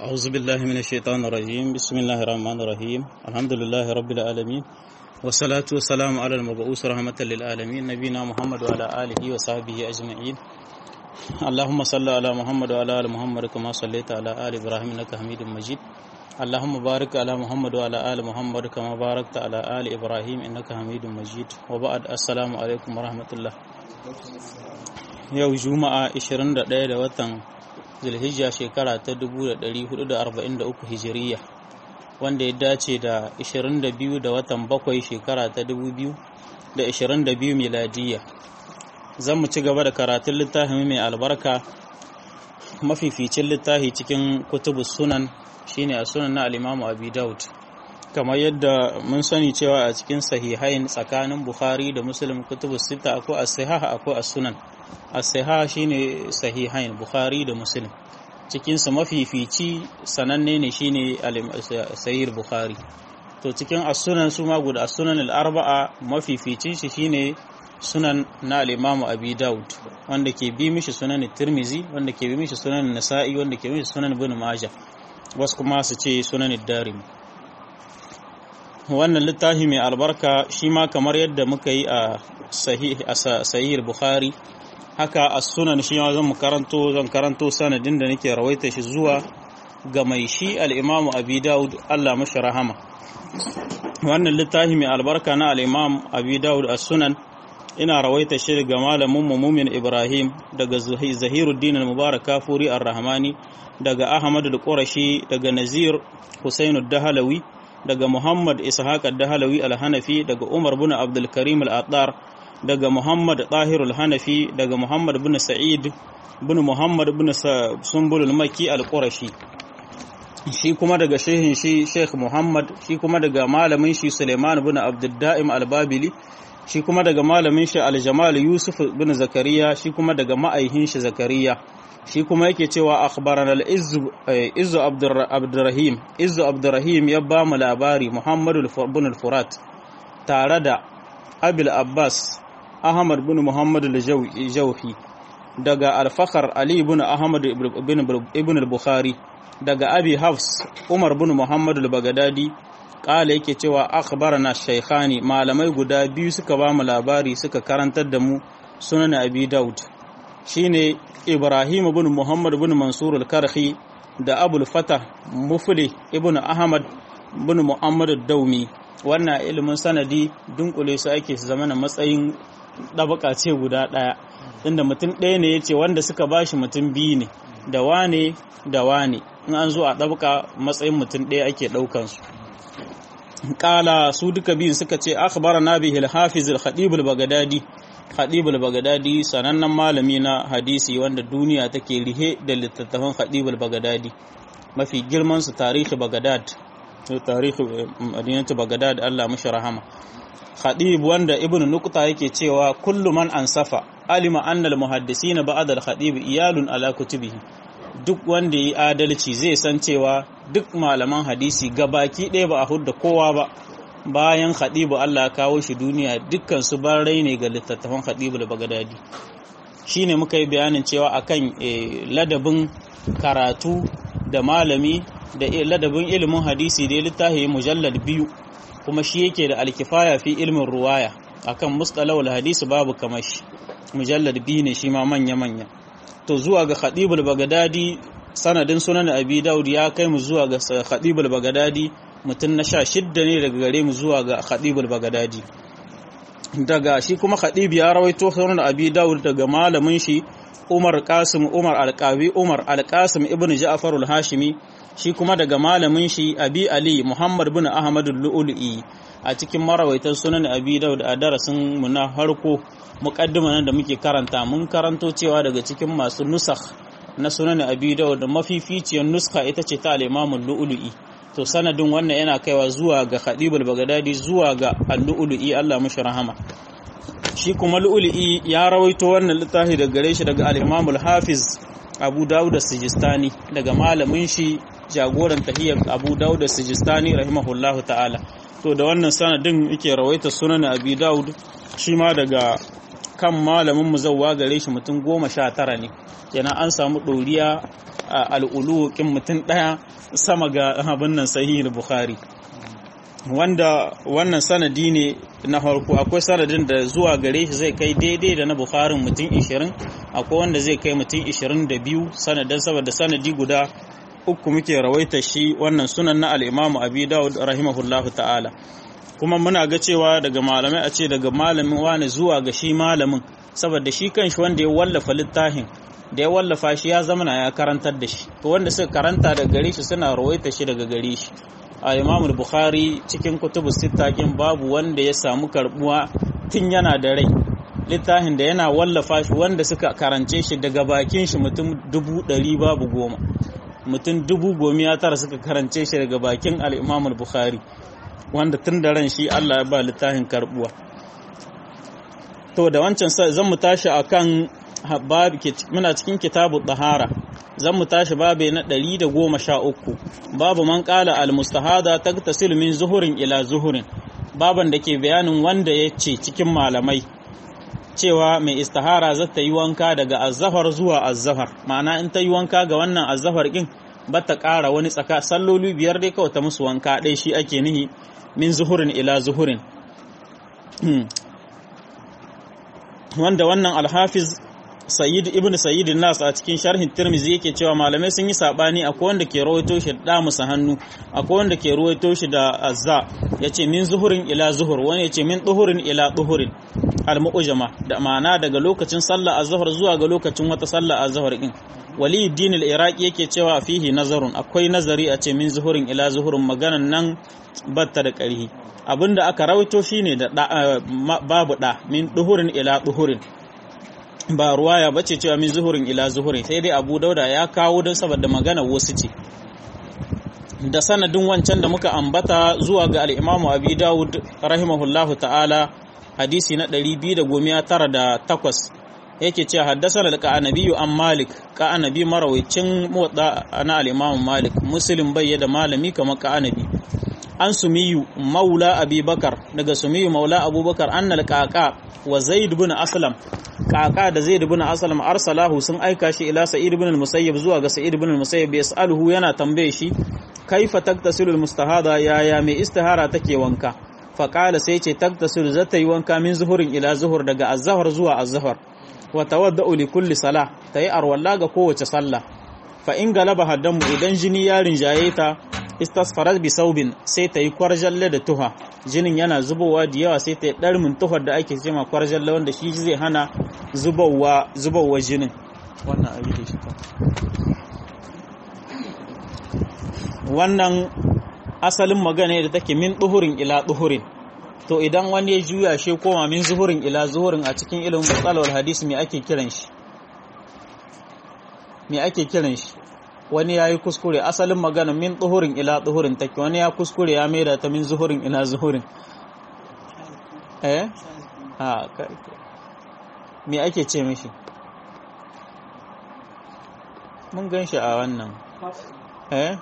أعوذ بالله من الشيطان الرجيم بسم الله الرحمن الرحيم الحمد لله رب العالمين والصلاة والسلام على المبعوث رحمة للعالمين نبينا محمد وعلى آله وصحبه أجمعين اللهم صل على محمد وعلى آل محمد كما صليت على آل إبراهيم إنك حميد مجيد اللهم بارك على محمد وعلى آل محمد كما باركت على آل إبراهيم إنك حميد مجيد وبعد السلام عليكم ورحمة الله yau juma'a 21 da watan zulhijja shekara ta 1443 hijiriya wanda ya dace da 22 da watan bakwai shekara ta 2022 miladiyya zan mu ci gaba da karatun littafin mai albarka mafificin littafi cikin kutubu sunan shine a sunan na alimamu abi daud kamar yadda mun sani cewa a cikin sahihain tsakanin bukhari da muslim kutubu sita akwai as-sahih akwai as-sunan as-sahih shine sahihain bukhari da muslim cikin su mafifici sananne ne shine sahih bukhari to cikin as-sunan su ma guda as-sunan al-arba'a mafificin shi shine sunan na al-imam abi daud wanda ke bi mishi sunan tirmizi wanda ke bi mishi sunan nasa'i wanda ke bi mishi sunan ibn majah wasu kuma su ce sunan darimi wannan littafi mai albarka shi ma kamar yadda muka yi a sahih bukhari haka a sunan shi ma zan karanto zan karanto sanadin da nake rawaita shi zuwa ga mai shi al-imamu abi daud Allah mashi rahama wannan littafi mai albarka na al-imam abi daud as-sunan ina rawaita shi daga malamin mumin ibrahim daga zahiruddin al-mubarak kafuri ar-rahmani daga ahmad al-qurashi daga nazir husain ad-dahalawi daga Muhammad Ishaq ad-Dahlawi al-Hanafi daga Umar bin Abdul Karim al-Attar daga Muhammad Tahir al-Hanafi daga Muhammad bin Sa'id bin Muhammad bin Sumbul al-Makki al-Qurashi shi kuma daga shehin shi Sheikh Muhammad shi kuma daga malamin shi Suleiman bin Abdul Da'im al-Babili shi kuma daga malamin shi Al-Jamal Yusuf bin Zakariya shi kuma daga ma'aihin shi Zakariya shi kuma yake cewa akhbarana al-izzu abdurrahim izzu abdurrahim ya ba mu labari muhammadu bin al-furat tare da abil abbas ahmad bin muhammad al-jawhi daga al-fakhr ali bin ahmad ibn al-bukhari daga abi hafs umar bin muhammad al-bagdadi kala yake cewa akhbarana shaykhani malamai guda biyu suka ba mu labari suka karantar da mu sunan abi daud shine Ibrahim ibn Muhammad ibn Mansur al-Karhi da Abul Fatah Mufli ibn Ahmad ibn Muhammad ad-Daumi wannan ilimin sanadi dunkule su ake su zama na matsayin dabaka ce guda daya inda mutum ɗaya ne yace wanda suka bashi mutum biyu ne da wane da wane in an zo a dabaka matsayin mutum ɗaya ake ɗaukan su kala su duka biyun suka ce akhbarana bihi al-hafiz al-khatib al-baghdadi Khadib al-Baghdadi sanannen malami na hadisi wanda duniya take rihe da littattafan Khadib al-Baghdadi mafi girman su tarihi Baghdad to tarihi madinatu Baghdad Allah mashi rahama Khadib wanda Ibn Nuqta yake cewa kullu man ansafa alima anna al-muhaddisina ba'da al-Khadib iyalun ala kutubihi duk wanda yi adalci zai san cewa duk malaman hadisi gabaki ɗaya ba a hudda kowa ba bayan khadibu Allah kawo shi duniya dukkan su rai ne ga littattafan khadibu da bagadadi shine muka yi bayanin cewa akan ladabin karatu da malami da ladabin ilimin hadisi da littafi mujallad biyu kuma shi yake da alkifaya fi ilmin ruwaya akan mustalahul hadisi babu kamar shi mujallad biyu ne shi ma manya manya to zuwa ga khadibul bagadadi sanadin sunan abi daud ya kai mu zuwa ga khadibul bagadadi mutum na sha shidda ne daga gare mu zuwa ga khadibul bagadadi daga shi kuma khadib ya rawaito sunan abi dawud daga malamin shi umar qasim umar alqabi umar alqasim ibn ja'far al-hashimi shi kuma daga malamin shi abi ali muhammad bin ahmad al-lu'lu'i a cikin marawaitan sunan abi dawud a darasin mu na harko muqaddima nan da muke karanta mun karanto cewa daga cikin masu nusakh na sunan abi dawud mafificiyar nuska ita ce ta al-imam al-lu'lu'i to sanadin wannan yana kaiwa zuwa ga khadibul bagadadi zuwa ga al-lu'lu'i Allah mushi rahama shi kuma lu'lu'i ya rawaito wannan littafi daga gare shi daga al-imam al-hafiz Abu Dawud as-Sijistani daga malamin shi jagoran tahiyyar Abu Dawud as-Sijistani rahimahullahu ta'ala to da wannan sanadin yake rawaita sunan Abi Dawud shi ma daga kan malamin muzawwa gare shi mutum goma sha tara ne kenan an samu ɗoriya al'ulu kin mutum ɗaya sama ga abin nan sahih bukhari wanda wannan sanadi ne na farko akwai sanadin da zuwa gare shi zai kai daidai da na bukharin mutum 20 akwai wanda zai kai mutum 22 sanadin saboda sanadi guda uku muke rawaita shi wannan sunan na al'imamu abi dawud rahimahullahu ta'ala kuma muna ga cewa daga malamai a ce daga malamin wani zuwa ga shi malamin saboda shi kanshi wanda ya wallafa littafin da ya wallafa shi ya zamana ya karantar da shi to wanda suka karanta daga gare shi suna rawaita shi daga gare shi a imamul bukhari cikin kutubu sittakin babu wanda ya samu karbuwa tun yana da rai littafin da yana wallafa shi wanda suka karance shi daga bakin shi mutum dubu ɗari babu goma mutum dubu gomiya tara suka karance shi daga bakin al'imamul bukhari wanda tun da ran shi allah ya ba littafin karbuwa to da wancan zan mu tashi akan muna cikin kitabu ɗahara zan mu tashi babe na ɗari da goma sha uku babu man ƙala almustahada tagtasil min zuhurin ila zuhurin baban da ke bayanin wanda ya ce cikin malamai cewa mai istihara za ta yi wanka daga azzafar zuwa azzafar ma'ana in ta yi wanka ga wannan azzafar ɗin ba ta ƙara wani tsaka salloli biyar dai kawai ta musu wanka ɗaya shi ake nihi min zuhurin ila zuhurin wanda wannan alhafiz sayyid ibn sayyid nas a cikin sharhin tirmizi yake cewa malamai sun yi sabani akwai wanda ke rawaito shi da musa hannu akwai wanda ke rawaito shi da azza yace min zuhurin ila zuhur wani yace min duhurin ila duhurin al-mu'jama da ma'ana daga lokacin sallah azhar zuwa ga lokacin wata sallah azhar din waliyuddin al-iraqi yake cewa fihi nazarun akwai nazari a ce min zuhurin ila zuhurin maganan nan batta da ƙarhi abinda aka rawaito shine da babu da min duhurin ila duhurin ba ruwaya bace cewa min zuhurin ila zuhurin sai dai Abu Dauda ya kawo don saboda magana wasu ce da sanadin wancan da muka ambata zuwa ga al-Imam Abi Dawud rahimahullahu ta'ala hadisi na 298 yake cewa haddasana da ka'anabiyu an Malik ka'anabi marawicin motsa na al-Imam Malik Muslim bai da malami kamar ka'anabi an sumiyu maula abubakar daga sumiyu maula abubakar annal kaka wa zaid bin aslam kaka da zaid bin aslam arsalahu sun aika shi ila sa'id bin al-musayyib zuwa ga sa'id bin al-musayyib yas'aluhu yana tambaye shi kaifa taktasilu al-mustahada ya ya mai istihara take wanka fa qala sai ce taktasilu zata yi wanka min zuhurin ila zuhur daga az-zuhr zuwa az-zuhr wa tawadda'u li kulli salah tayi arwalla ga kowace sallah fa in galaba haddamu idan jini ya rinjaye ta istasfarat bi saubin sai ta yi kwarjalle da tuha jinin yana zubowa da yawa sai ta yi ɗarmin tuhar da ake cema kwarjalle wanda shi zai hana zubowa zubowa jinin wannan ayi da shi wannan asalin magana da take min duhurin ila duhurin to idan wani ya juya shi koma min zuhurin ila zuhurin a cikin ilimin batsalawar hadisi me ake kiran shi me ake kiran shi wani ya yi kuskure asalin magana min tsuhurin ila tsuhurin take wani ya kuskure ya maida ta min zuhurin ila zuhurin eh ha me ake ce mishi mun gan shi a wannan eh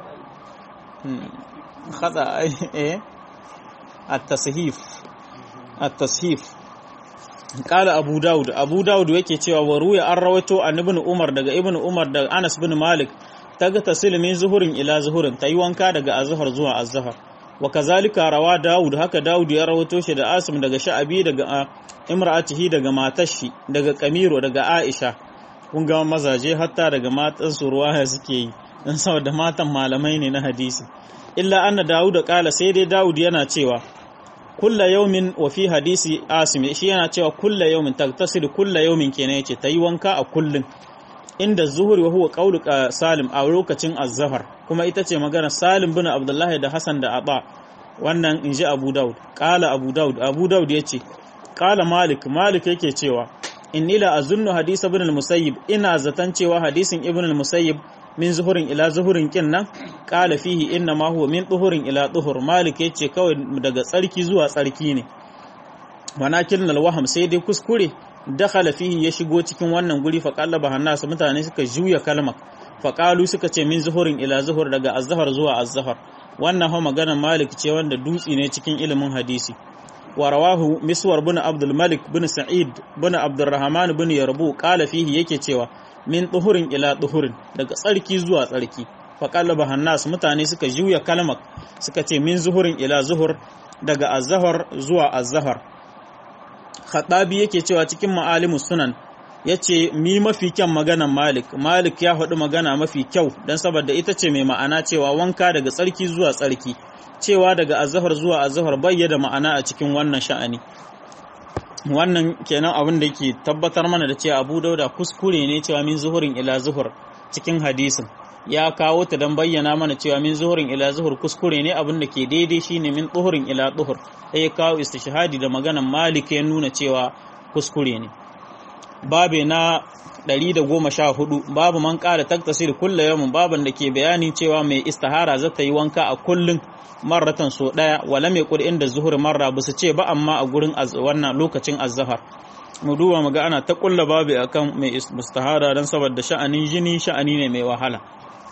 khata eh at-tashif at-tashif Kala Abu Dawud, Abu Dawud yake cewa wa ruya an rawaito an ibn Umar daga ibn Umar da Anas bin Malik ta ga tasilimin zuhurin ila zuhurin ta yi wanka daga azhar zuwa azhar wa kazalika rawa Dawud haka Dawud ya rawaito shi da Asim daga Sha'abi daga imra'atihi daga matar shi daga Kamiro daga Aisha kun ga mazaje hatta daga matan su ruwaya suke yi dan saboda matan malamai ne na hadisi illa anna Dawud kala sai dai Dawud yana cewa kulla yaumin wa fi hadisi asim shi yana cewa kulla yaumin tagtasil kulla yaumin kenan yace tayi wanka a kullun inda zuhuri wa huwa qaulu salim a lokacin az-zahar kuma ita ce magana salim bin abdullahi da hasan da aba wannan inji abu daud qala abu daud abu daud yace qala malik malik yake cewa inni la azunnu hadisa ibn al-musayyib ina zatan cewa hadisin ibn al-musayyib min zuhurin ila zuhurin kin nan qala fihi inna ma huwa min duhurin ila duhur malik yace kawai daga tsarki zuwa tsarki ne wanakin alwaham sai dai kuskure dakhala fihi ya shigo cikin wannan guri fa qallaba hannas mutane suka juya kalmar fa qalu suka ce min zuhurin ila zuhur daga azhar zuwa azhar wannan ha maganar malik ce wanda dutsi ne cikin ilimin hadisi wa rawahu miswar bin abdul malik bin sa'id bin abdurrahman bin yarbu qala fihi yake cewa min tuhurin ila tuhurin daga tsarki zuwa tsarki faƙallaba hannas mutane suka juya kalmar suka ce min zuhurin ila zuhur daga azahar zuwa azahar khatabi yake cewa cikin ma'alimus sunan ya ce mi mafi kyan maganan malik malik ya faɗi magana mafi kyau don saboda ita ce mai ma'ana cewa wanka daga tsarki zuwa tsarki cewa daga azahar zuwa azahar bayyada ma'ana a cikin wannan sha'ani wannan kenan abin da ke tabbatar mana da cewa abu dauda kuskure ne cewa min zuhurin ila zuhur cikin hadisin ya kawo ta don bayyana mana cewa min zuhurin ila zuhur kuskure ne abin da ke daidai shine min tuhurin ila tuhur sai ya kawo istishhadi da maganan malik ya nuna cewa kuskure ne babe na 114 babu man ƙara taktasir kulla yamin baban da ke bayani cewa mai istihara za ta yi wanka a kullun marratan so daya wala mai kudi inda zuhur marra ba su ce ba amma a gurin wannan lokacin azhar mu duba mu ga ana ta kulla babu akan mai istihara dan saboda sha'anin jini sha'ani ne mai wahala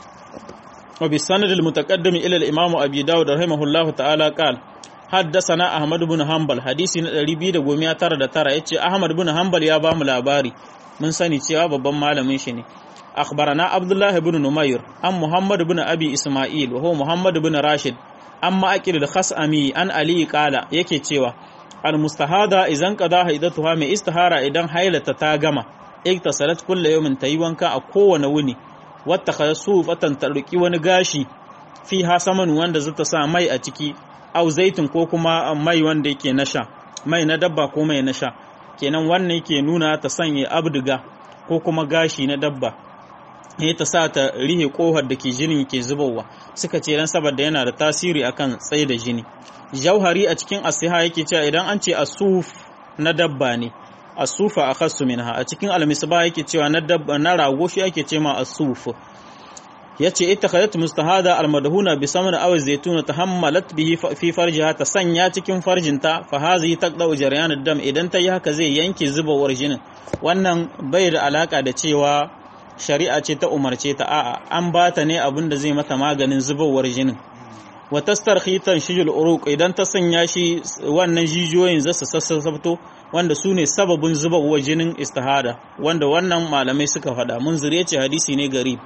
wa bi sanad al mutaqaddim ila al imam abi dawud rahimahullahu ta'ala qala حدثنا أحمد بن حنبل حديثي na 299 yace Ahmad bin Hanbal ya bamu labari mun sani cewa babban malamin shi ne akhbarana Abdullah ibn Numayr an Muhammad ibn Abi Isma'il wa huwa Muhammad ibn Rashid an ma'aqil al-Khasami an Ali qala yake cewa al-mustahada idan qada haidatuha mai istihara idan hailata ta gama iktasalat kullu yawmin tayi wanka a kowane wuni wata khasu fatan tarki wani gashi fi hasaman wanda zata sa mai a ciki au zaitun ko kuma mai wanda yake na sha mai na dabba ko mai na sha kenan wannan yake nuna ta sanya abdiga ko kuma gashi na dabba ne ta sa ta rihe kohar da ke jinin ke zubowa suka ce dan saboda yana da tasiri akan tsaye da jini jauhari a cikin asiha yake cewa idan an ce asuf na dabba ne asufa akhassu minha a cikin almisba yake cewa na dabba na rago shi ake ce ma asuf yace ittakhadat mustahada almadhuna bi samn aw zaytuna tahammalat bihi fi farjiha ta sanya cikin farjinta fa hazi taqdau jaryan dam idan ta yi haka zai yanke zubawar jinin wannan bai da alaka da cewa shari'a ce ta umarce ta a'a an bata ne abin da zai mata maganin zubawar jinin wa tastarkhitan shijul uruq idan ta sanya shi wannan jijiyoyin zasu sassafto wanda su ne sababin zubawar jinin istihada wanda wannan malamai suka faɗa mun zure ce hadisi ne garib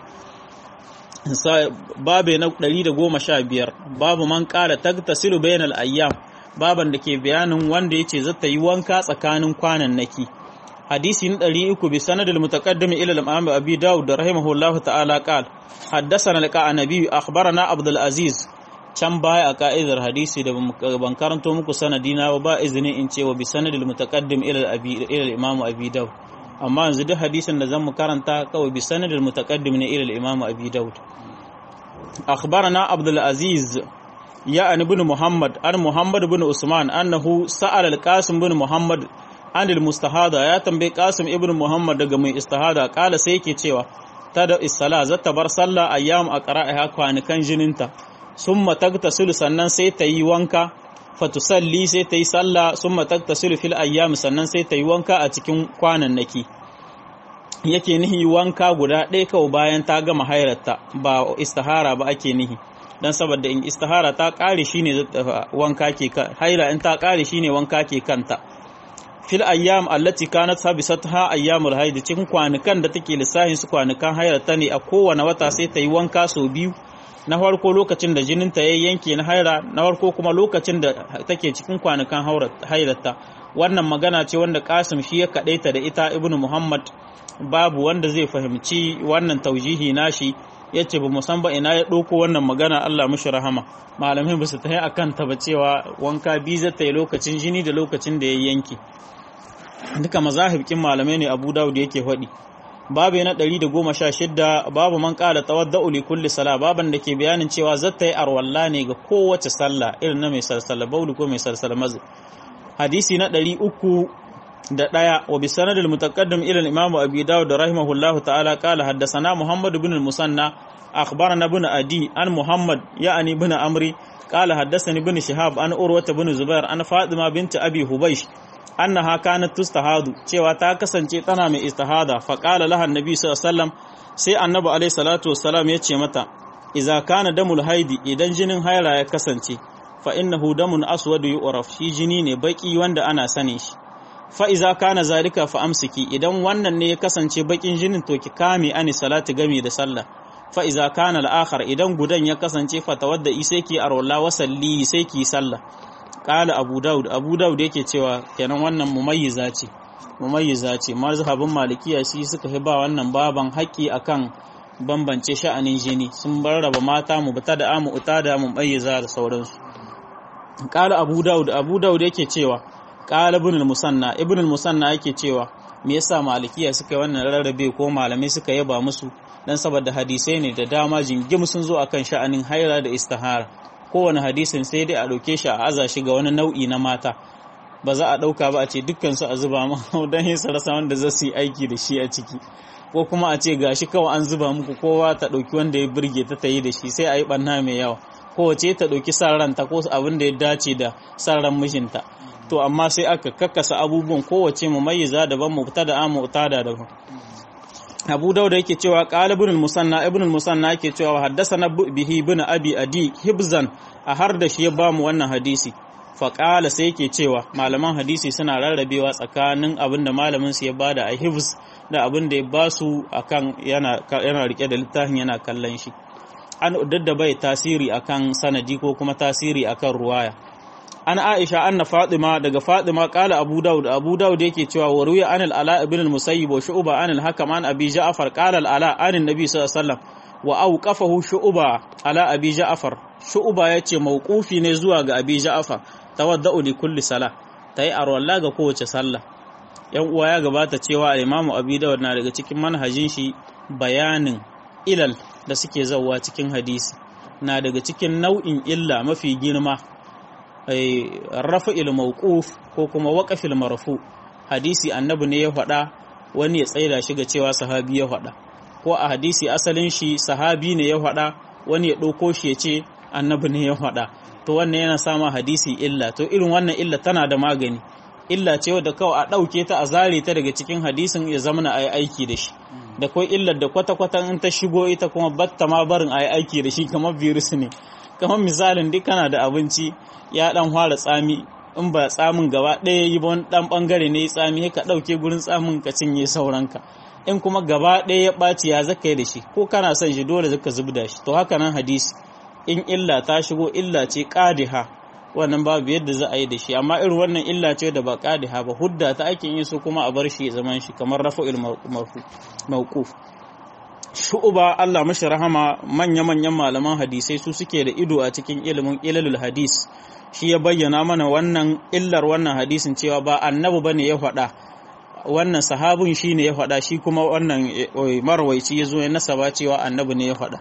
babe na 115 babu man ƙara tagtasilu bainal ayyam baban da ke bayanin wanda yace zata yi wanka tsakanin kwanan naki hadisi na 300 bi sanadil mutaqaddim ila al-imam abi daud rahimahullahu ta'ala qal haddathana al-qanabi akhbarana abdul aziz can baya a ka'idar hadisi da ban karanto muku sanadina ba izini in ce wa bi sanadil mutaqaddim ila al-imam abi daud amma yanzu duk hadisin da zan mu karanta kawai bi sanadil mutaqaddim ne ila al-imam abi daud akhbarana abdul aziz ya an ibn muhammad an muhammad ibn usman annahu sa'ala al-qasim ibn muhammad an al-mustahada ya tambaye qasim ibn muhammad daga mai istihada kala sai yake cewa tada is-sala zata bar sallah ayyam a qara'iha kwanikan jininta summa tagtasilu sannan sai ta yi wanka fatusalli sai ta yi sallah sun matattasilu fil ayyam sannan sai ta yi wanka a cikin kwanannaki yake nihi wanka guda ɗaya kawai bayan ta gama hairarta ba istihara ba ake nihi dan saboda in istihara ta ƙare shine wanka ke haira in ta ƙare shine wanka ke kanta fil ayyam allati kanat habisatha ayyamul haid cikin kwanukan da take lissahin su kwanukan hairarta ne a kowane wata sai ta yi wanka sau biyu na farko lokacin da jininta ya yanke na haira na farko kuma lokacin da take cikin kwanukan hairarta wannan magana ce wanda kasim shi ya kaɗaita da ita ibnu muhammad babu wanda zai fahimci wannan taujihi nashi ya ce ba mu san ba ina ya ɗauko wannan magana allah mushi rahama malamai ba su ta yi a kanta ba cewa wanka biyu zai ta yi lokacin jini da lokacin da ya yanke duka mazahibkin malamai ne abu dawud yake faɗi babu na 116 babu man ƙara tawadda'u li kulli sala baban da ke bayanin cewa zata yi arwalla ne ga kowace sallah irin na mai salsala bauli ko mai salsala mazu hadisi na 300 da ɗaya wa bi sanadil mutaqaddim ila al-imam abi dawud rahimahullahu ta'ala qala haddathana muhammad ibn al-musanna akhbarana ibn adi an muhammad ya'ani ibn amri qala haddathani ibn shihab an urwa ibn zubair an fatima bint abi hubaysh annaha kanat tustahadu cewa ta kasance tana mai istihada fa qala laha annabi sallallahu alaihi wasallam sai annabi alaihi salatu wassalam ya ce mata idza kana damul haidi idan jinin haira ya kasance fa innahu damun aswadu yu'raf shi jini ne baki wanda ana sane shi fa iza kana zalika fa amsiki idan wannan ne ya kasance bakin jinin to ki kame ani salati gami da sallah fa iza kana al-akhar idan gudan ya kasance fa tawadda sai ki arwalla wa salli sai ki sallah qala abu daud abu daud yake cewa kenan wannan mumayyiza ce mumayyiza ce mazhabin malikiya shi suka hi ba wannan baban haƙi akan bambance sha'anin jini sun raba mata mu bata da amu uta da mu bayyiza da sauransu qala abu daud abu daud yake cewa qala ibn al-musanna ibn al-musanna yake cewa me yasa malikiya suka yi wannan rarrabe ko malamai suka yaba musu dan saboda hadisai ne da dama jingim sun zo akan sha'anin haira da istihara kowane hadisin sai dai a ɗauke shi a aza shi ga wani nau'i na mata ba za a ɗauka ba a ce dukkan su a zuba ma don yin rasa wanda za su yi aiki da shi a ciki ko kuma a ce gashi kawai an zuba muku kowa ta ɗauki wanda ya burge ta ta yi da shi sai a yi ɓanna mai yawa kowace ta ɗauki san ranta ko abin da ya dace da san ran mijinta to amma sai aka kakkasa abubuwan kowace mu mayyiza daban mu ta da amu ta da daban abu dauda yake cewa qala ibn musanna ibn musanna yake cewa haddathana bihi ibn abi adi hibzan a har da shi ya bamu wannan hadisi fa qala sai yake cewa malaman hadisi suna rarrabewa tsakanin abin da malamin su ya bada a hibz da abin da ya basu akan yana yana rike da littafin yana kallon shi an dadda bai tasiri akan sanadi ko kuma tasiri akan ruwaya an aisha anna fatima daga fatima kala abu daud abu daud yake cewa wa ruya an al-ala ibn al-musayyib wa shu'ba an al-hakam an abi ja'far qala al-ala an an-nabi sallallahu alaihi wasallam wa awqafahu shu'ba ala abi ja'far shu'ba yace mawqufi ne zuwa ga abi ja'far tawadda'u li kulli salah tayi arwalla ga kowace sallah yan uwa ya gabata cewa al-imam abi daud na daga cikin manhajin shi bayanin ilal da suke zawwa cikin hadisi na daga cikin nau'in illa mafi girma rafa'il mawquf ko kuma waqafil marfu hadisi annabi ne ya faɗa wani ya tsaida shi ga cewa sahabi ya faɗa ko a hadisi asalin shi sahabi ne ya faɗa wani ya ɗauko shi ya ce annabi ne ya faɗa to wannan yana sama hadisi illa to irin wannan illa tana da magani illa ce wadda kawai a ɗauke ta a zare ta daga cikin hadisin ya zama a yi aiki da shi da kai illar da kwata-kwata in ta shigo ita kuma batta ma barin a yi aiki da shi kamar virus ne kamar misalin duk kana da abinci ya dan fara tsami in ba tsamin gaba ɗaya yi ba wani ɗan ɓangare ne tsami ka ɗauke gurin tsamin ka cinye sauranka in kuma gaba ɗaya ya ɓaci ya zaka yi da shi ko kana son shi dole zaka zubda shi to haka nan hadisi in illa ta shigo illa ce ƙadiha wannan babu yadda za a yi da shi amma irin wannan illa ce da ba ƙadiha ba hudda ta ake yin su kuma a bar shi zaman shi kamar rafa'il mawquf shu'uba Allah mashi rahama manya-manyan malaman hadisai su suke da ido a cikin ilimin ilalul hadis shi ya bayyana mana wannan illar wannan hadisin cewa ba annabi bane ya faɗa wannan sahabin shi ne ya faɗa shi kuma wannan marwaici ya zo ya nasaba cewa annabi ne ya faɗa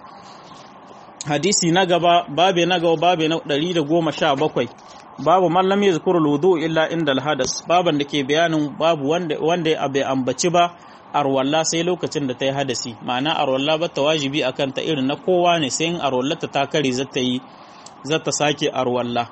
hadisi na gaba babe na gaba babe na 117 babu mallam ya zikuru wudu illa inda alhadas baban da ke bayanin babu wanda wanda bai ambaci ba arwalla sai lokacin da ta yi hadasi ma'ana arwalla ba ta wajibi a kanta irin na kowa ne sai in arwallata ta kare zata yi zata sake arwalla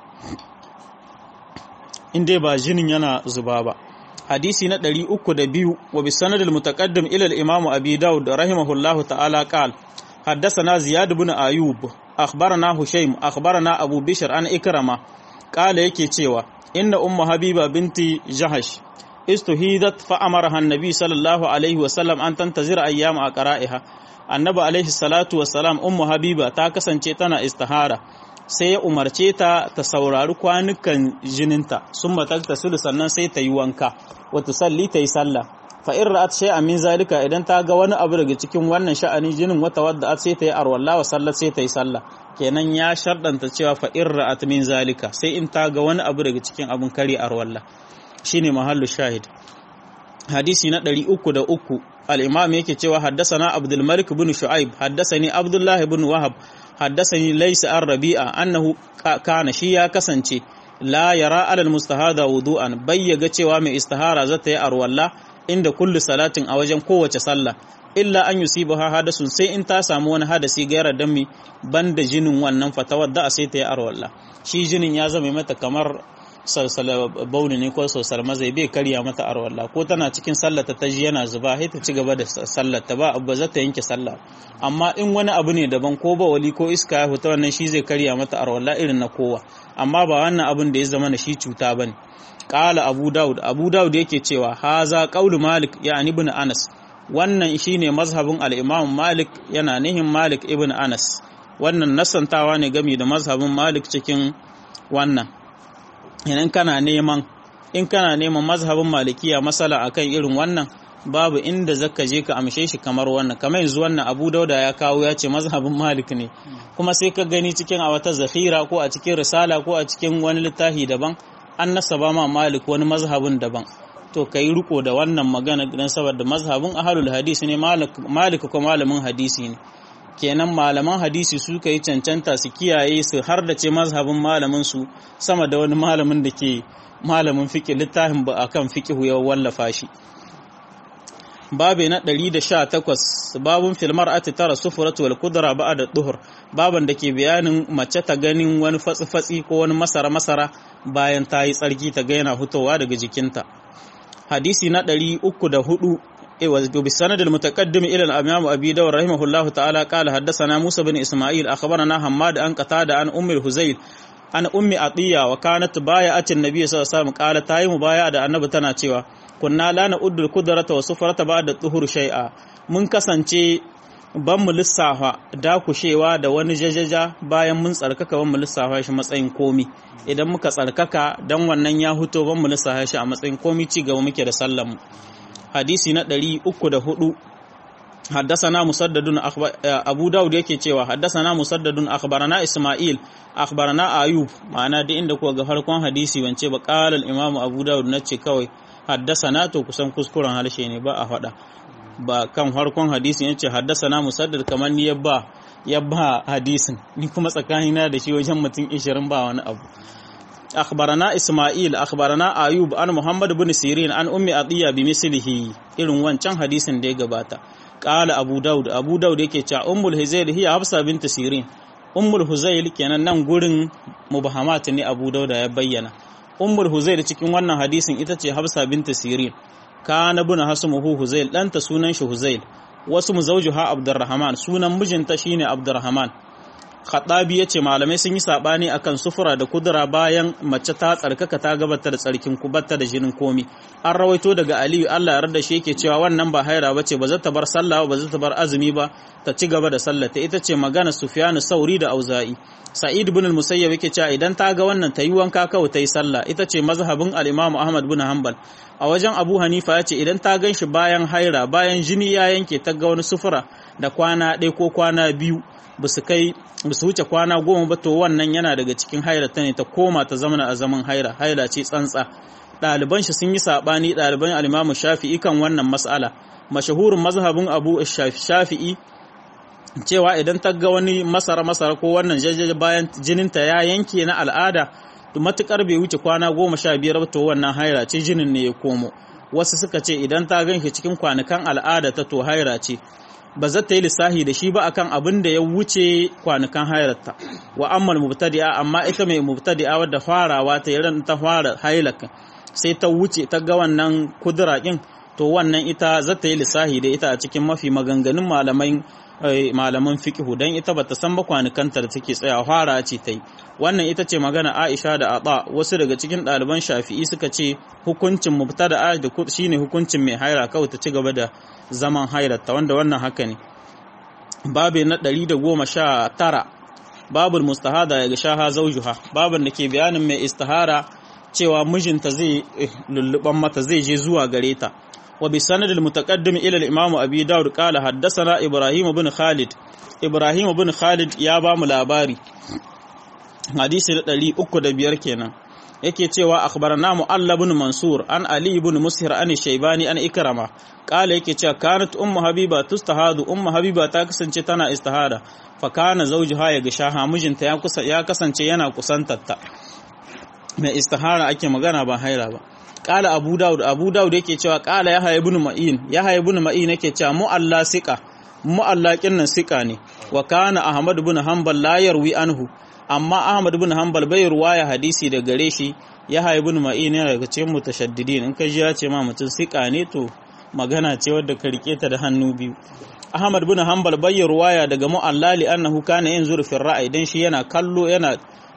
in dai ba jinin yana zuba ba hadisi na 302 wa bi sanadil mutaqaddim ila al-imam abi daud rahimahullahu ta'ala qal حدثنا زياد بن أيوب أخبرنا هشيم أخبرنا أبو بشر عن إكرمة قال yake cewa inna ummu habiba binti jahash istuhidat fa amaraha annabi sallallahu alaihi wasallam an tantazira ayyam a qara'iha annabi alaihi salatu wassalam ummu habiba ta kasance tana istihara sai ya umarce ta ta saurari kwanukan jininta sun matakta sulu sannan sai ta yi wanka wata salli ta yi sallah fa in ra'at shay'an min zalika idan ta ga wani abu daga cikin wannan sha'anin jinin wata wadda sai ta yi arwalla wa sallat sai ta yi sallah kenan ya shardanta cewa fa in ra'at min zalika sai in ta ga wani abu daga cikin abun kare arwalla shine mahallu shahid hadisi na 303 al-imam yake cewa haddathana abdul malik ibn shu'aib haddathani abdullah ibn wahab haddathani laysa ar-rabi'a annahu kana shi ya kasance la yara alal mustahada wudu'an bayyaga cewa mai istihara zata yi arwalla inda kullu salatin a wajen kowace sallah illa an yusibaha hadasun sai in ta samu wani hadasi gairar dami banda jinin wannan fatawar da sai ta yi arwalla shi jinin ya zama mata kamar salsala bauni ne ko salsala mazai bai karya mata arwalla ko tana cikin sallata ta ji yana zuba sai ta ci gaba da sallata ba ba za ta yanke sallah amma in wani abu ne daban ko ba wali ko iska ya fita wannan shi zai karya mata arwalla irin na kowa amma ba wannan abin da ya zama na shi cuta bane qala abu daud abu daud yake cewa haza qaulu malik yani ibn anas wannan shine mazhabin al-imam malik yana nihin malik ibn anas wannan nasantawa ne game da mazhabin malik cikin wannan idan kana neman in kana neman mazhabin malikiya masala akan irin wannan babu inda zaka je ka amshe shi kamar wannan kamar yanzu wannan abu dauda ya kawo ya ce mazhabin malik ne kuma sai ka gani cikin a wata zahira ko a cikin risala ko a cikin wani littafi daban an nasaba ma malik wani mazhabin daban to ka yi riko da wannan magana don saboda mazhabin ahalul hadisi ne malik ko malamin hadisi ne kenan malaman hadisi su ka yi cancanta su kiyaye su har da ce mazhabin malamin su sama da wani malamin da ke malamin fiƙi littafin ba akan fiƙihu ya wallafa shi babe na 118 babun filmar ati tara sufuratu wal kudra ba da duhur baban da ke bayanin mace ta ganin wani fatsi-fatsi ko wani masara-masara bayan ta yi tsarki ta ga yana fitowa daga jikinta hadisi na 304 وبسند المتقدم إلى الإمام أبي داود رحمه الله تعالى قال حدثنا موسى بن إسماعيل أخبرنا حماد أن قتادة عن أم الهزيل عن أم عطية وكانت بايعة النبي صلى الله عليه وسلم قال تاي مبايعة da annabi tana cewa kunna la na'uddu qudrata wa sufrata ba'da tuhur shay'a mun kasance ban mu lissafa dakushewa da wani jajaja bayan mun tsarkaka ban mu lissafa shi matsayin komi idan muka tsarkaka dan wannan ya huto ban mu lissafa shi a matsayin komi ci gaba muke da sallan hadisi na 304 حدثنا مسدد أخبر أبو داود yake cewa حدثنا مسدد أخبرنا إسماعيل أخبرنا أيوب ma'ana da inda kuwa ga farkon hadisi wance ba qala al-imam Abu Dawud nace kawai haddasana to kusan kuskuren harshe ne ba a faɗa ba kan farkon hadisi yace haddasana musaddad kamar ni yabba yabba hadisin ni kuma tsakanina da shi wajen mutum 20 ba wani abu أخبرنا إسماعيل أخبرنا أيوب عن محمد بن سيرين عن أم أطية بمثله إلن وانشان حديث دي قباتا قال أبو داود أبو داود يكي أم الهزيل هي حفصة بنت سيرين أم الهزيل كان نان قرن مبهمات ني أبو داود يبينا أم الهزيل cikin wannan hadisin ita ce Hafsa binta Sirin kana buna hasmuhu Huzail dan ta sunan shi Huzail wasu muzawjuha Abdurrahman sunan mijinta shine Abdurrahman Khattabi ya ce malamai sun yi saɓani akan sufura da kudura bayan mace ta tsarkaka ta gabata da tsarkin kubatta da jinin komi. An rawaito daga Aliyu Allah ya rada shi yake cewa wannan ba haira bace ba za ta bar sallah ba za ta bar azumi ba ta ci gaba da sallah ta ita ce magana Sufyanu Sauri da Auza'i. Sa'id ibn al-Musayyab yake cewa idan ta ga wannan ta yi wanka kawai ta yi sallah ita ce mazhabin al-Imam Ahmad bin Hanbal. A wajen Abu Hanifa ya ce idan ta gan shi bayan haira bayan jini ya yanke ta ga wani sufura da kwana ɗaya ko kwana biyu ba su kai ba su wuce kwana goma ba to wannan yana daga cikin haira ta ne ta koma ta zamana a zaman haira haira ce tsantsa ɗaliban shi sun yi saɓani ɗaliban alimamu shafi'i kan wannan mas'ala mashahurin mazhabin abu shafi'i cewa idan ta ga wani masara masara ko wannan jajjaje bayan jininta ya yanke na al'ada to matukar bai wuce kwana goma sha biyar ba to wannan haira ce jinin ne ya komo wasu suka ce idan ta gan shi cikin kwanukan al'ada ta to haira ce ba za ta yi lissahi da shi ba akan abin da ya wuce kwanukan hairarta wa ammal mubtadi'a amma ita mai mubtadi'a wadda farawa ta yi ta fara hailaka sai ta wuce ta ga wannan kudura din to wannan ita za ta yi lissahi da ita a cikin mafi maganganun malamai malaman fiqhu dan ita bata san ba kwanukanta da take tsaya fara ce ta yi wannan ita ce magana Aisha da Aba wasu daga cikin ɗaliban Shafi'i suka ce hukuncin mubtada'a da shine hukuncin mai haira kawai ta ci gaba da zaman hairarta wanda wannan haka ne babu na 119 babul mustahada ya shaha zaujuha babun da ke bayanin mai istihara cewa mijinta zai lulluban mata zai je zuwa gare ta wa bi sanad al mutaqaddim ila al imam abi daud qala haddathana ibrahim ibn khalid ibrahim ibn khalid ya ba mu labari hadisi da 305 kenan yake cewa akhbarana mu'alla ibn mansur an ali ibn mushir an shaybani an ikrama kala yake cewa kanat ummu habiba tustahadu ummu habiba ta kasance tana istihada fa kana zawjuha ya gashaha mijinta ya kusa ya kasance yana kusantarta mai istihara ake magana ba haira ba kala abu daud abu daud yake cewa kala yahya ibn ma'in yahya ibn ma'in yake cewa mu'alla siqa mu'alla kinnan siqa ne wa kana ahmad ibn hanbal la yarwi anhu amma Ahmad bin Hanbal bai ruwaya hadisi da gare shi ya haibu ma'in yana daga cikin mutashaddidin in ka ji ya ce ma mutum sika ne to magana ce wadda ka rike ta da hannu biyu Ahmad bin Hanbal bai ruwaya daga mu'allali annahu kana yanzuru fi ra'ayi dan shi yana kallo yana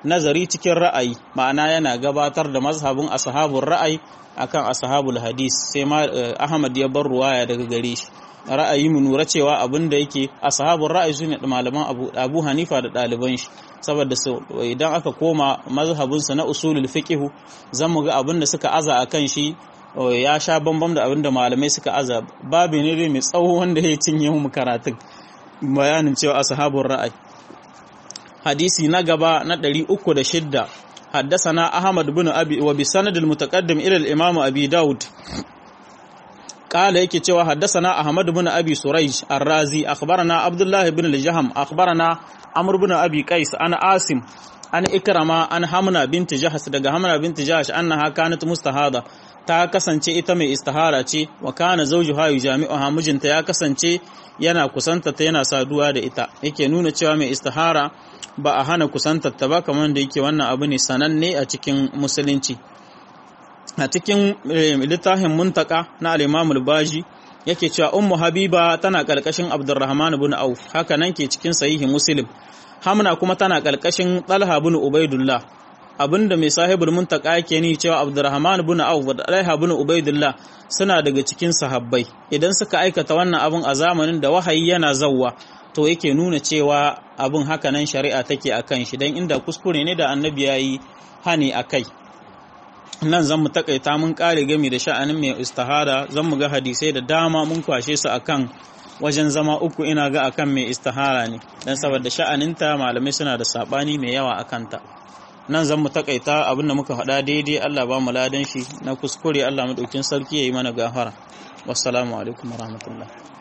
nazari cikin ra'ayi ma'ana yana gabatar da mazhabin ashabul ra'ayi akan ashabul hadis sai ma Ahmad ya bar ruwaya daga gare shi ra'ayi mu nura cewa abin da yake ashabul ra'ayi sune malaman Abu, Abu Hanifa da ɗaliban shi saboda idan aka koma mazhabinsa na usulul fiqh zan mu ga abin da suka aza akan shi ya sha bambam da abin da malamai suka aza babu ne dai mai tsawo wanda ya cinye mu karatun bayanin cewa ashabul ra'ayi hadisi na gaba na 306 حدثنا أحمد بن أبي وبسند المتقدم إلى الإمام أبي داود قال يكي cewa حدثنا أحمد بن أبي سريج الرازي أخبرنا عبد الله بن الجهم أخبرنا عمرو بن أبي قيس أنا عاصم أنا إكرمة أنا حمنا بنت جهش daga حمنا بنت جهش أنها كانت مستهادة ta kasance ita mai istihara ce wa kana zawjuha yujami'uha mijinta ya kasance yana kusanta ta yana saduwa da ita yake nuna cewa mai istihara ba a hana kusantar ta ba kamar da yake wannan abu ne sananne a cikin musulunci a cikin littafin muntaka na al-Imam al-Baji yake cewa ummu habiba tana kalkashin abdurrahman ibn auf haka nan ke cikin sahihi muslim hamna kuma tana kalkashin talha ibn ubaidullah abinda mai sahibul muntaka yake ni cewa abdurrahman ibn auf da talha ibn ubaidullah suna daga cikin sahabbai idan suka aikata wannan abun a zamanin da wahayi yana zawwa to yake nuna cewa abin haka nan shari'a take akan shi dan inda kuskure ne da annabi yayi hani akai nan zan mu takaita mun kare gami da sha'anin mai istihara zan mu ga hadisai da dama mun kwashe su akan wajen zama uku ina ga akan mai istihara ne dan saboda sha'aninta malamai suna da sabani mai yawa akan ta nan zan mu takaita abin da muka faɗa daidai Allah ba mu ladan shi na kuskure Allah madaukin sarki yayi mana gafara wassalamu alaikum warahmatullahi